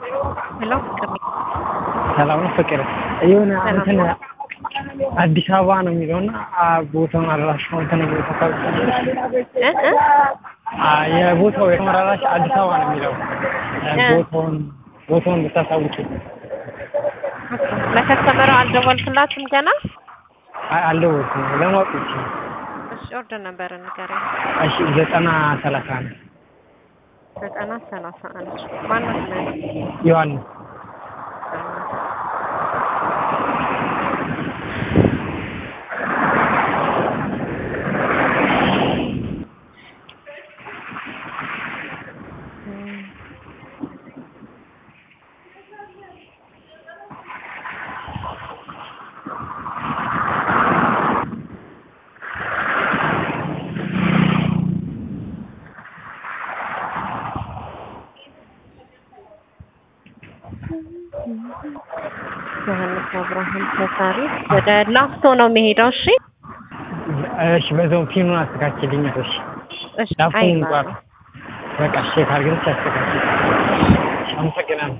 ሄሎ ፍቅር ነኝ። ሰላም ነው ፍቅር የሆነ ሰላም እንትን ነው። አዲስ አበባ ነው የሚለውና ቦታውን አድራሻውን እንትን ቦታ እ እ የቦታው የተመራራሽ አዲስ አበባ ነው የሚለው እ። ቦታውን ቦታውን ብታሳውቂ ለከስተመሩ አልደወልክላትም ገና? አይ አልደወልኩም ለማወቅ ብቻ እሺ ኦርደር ነበር ንገረኝ። እሺ ዘጠና ሰላሳ ነው ዘጠና ሰላሳ አንድ ማነው ስምህ? ዮሐንስ ዮሐንስ አብርሃም ተሳሪ ወደ ላፍቶ ነው የሚሄደው። እሺ እሺ በዛው ፊልሙን አስተካክልኝ እሺ እሺ ዳፉን አይ እንኳን በቃ እሺ ካልግንች አስተካክል አመሰግናለሁ